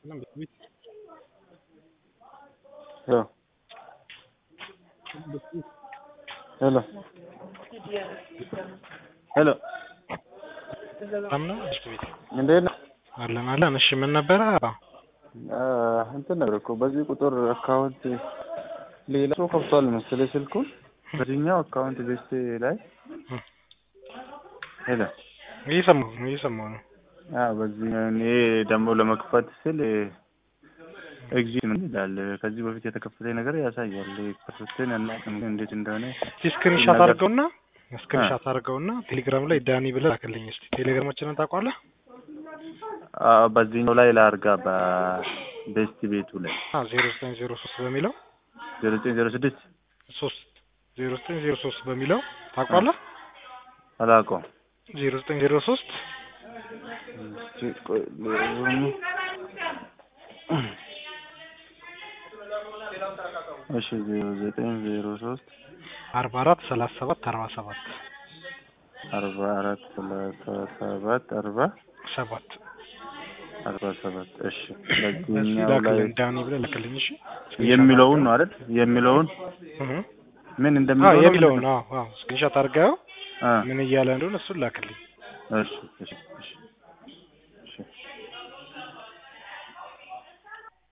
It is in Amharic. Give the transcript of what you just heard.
Hello. Hello. ሄሎ አምና እሺ ቤት እንዴት ነህ? አለን አለን። እሺ ምን ነበረ? አ፣ እንትን ነበር እኮ በዚህ ቁጥር አካውንት ሌላ ሰው ከፍቷል መሰለኝ ስልኩን በዚህኛው አካውንት ቤስቴ ላይ ሄሎ እየሰማሁ ነው እየሰማሁ ነው። አ በዚህ እኔ ደግሞ ለመክፈት ስል ኤግዚት ምን ይላል? ከዚህ በፊት የተከፈተ ነገር ያሳያል። ከፍተን አናውቅም ግን እንዴት እንደሆነ እስቲ ስክሪንሻት አድርገውና ስክሪንሻት አድርገውና ቴሌግራም ላይ ዳኒ ብለህ ላክልኝ እስቲ። ቴሌግራማችንን ታውቀዋለህ? አ በዚህኛው ላይ ላርጋ በቤስት ቤቱ ላይ አዎ ዜሮ ዘጠኝ ዜሮ ሶስት በሚለው ዜሮ ዘጠኝ ዜሮ ስድስት ሶስት ዜሮ ዘጠኝ ዜሮ ሶስት በሚለው ታውቀዋለህ? አላውቀውም። ዜሮ ዘጠኝ ዜሮ ሶስት እስኪ ቆይ ሌላውን እሺ ዜሮ ዘጠኝ ዜሮ ሶስት አርባ አራት ሰላሳ ሰባት አርባ ሰባት አርባ አራት ሰላሳ ሰባት አርባ ሰባት አርባ ሰባት እሺ እሱ በዚህኛው ላይ ላክልኝ ዳኒ ብለህ ላክልኝ እሺ። የሚለውን ነው አይደል? የሚለውን እህ ምን አዎ እንደሚለው ነው የሚለውን አዎ አዎ ስክሪንሻት አድርገው አ ምን እያለ እንደሆነ እሱን ላክልኝ። እሺ እሺ እሺ